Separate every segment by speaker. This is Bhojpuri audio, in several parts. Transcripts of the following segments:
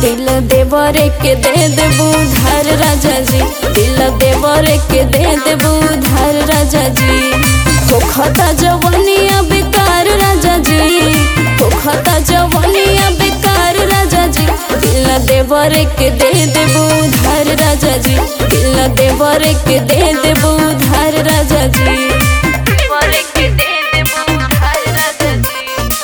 Speaker 1: दिल देवरे के दे देबू धार राजा जी दिल देवरे के दे देबू धार राजा जी होखता जवनिया बेकार राजा जी होखता जवनिया बेकार राजा जी दिल देवरे के दे देबू धार राजा जी दिल देवरे के दे देबू धार राजा जी देवरे के दे देबू धार राजा जी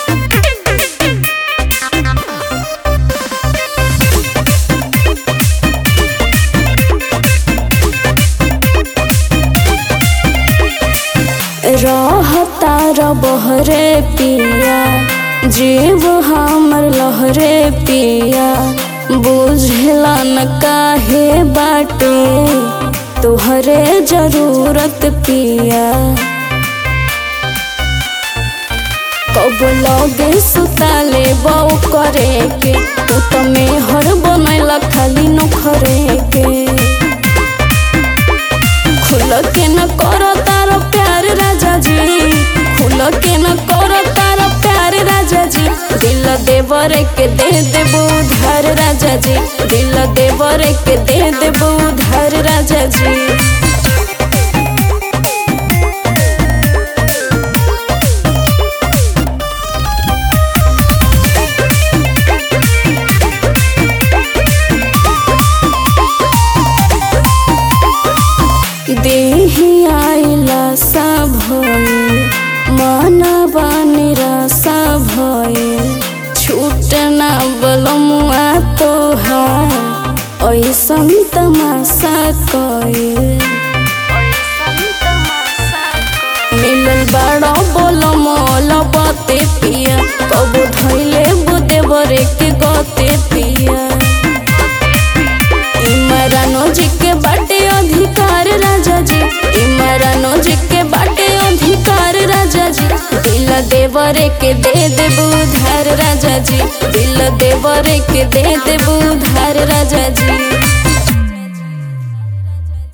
Speaker 1: रहता बहरे पिया जीव हमर लहरे पिया बुझला न काहे बाटे तोहरे जरूरत पिया कब लगे सुताले बऊ करे के तू तो मेहर बनैला खाली नखरे के खुल के न कर तार प्यार राजा जी खुल के न कर तार प्यार राजा जी दिल देवर के दे देबू धार राजा जी दिल देवर के दे देबू धार राजा जी देही आइला सा भये मानवा निराशा भये छूटना बलमुआ तोहार ऐसन तमाशा कये मिलल बड़ा बोल मोल बते पिया कबो धैले बुदेवरे के गते पिया इमरानो जी के बाटे अधिकार राजा जी इमरानो जी के बाटे अधिकार राजा जी दिल देवरे के दे देबू धार राजा जी दिल देवरे के दे देबू धार राजा जी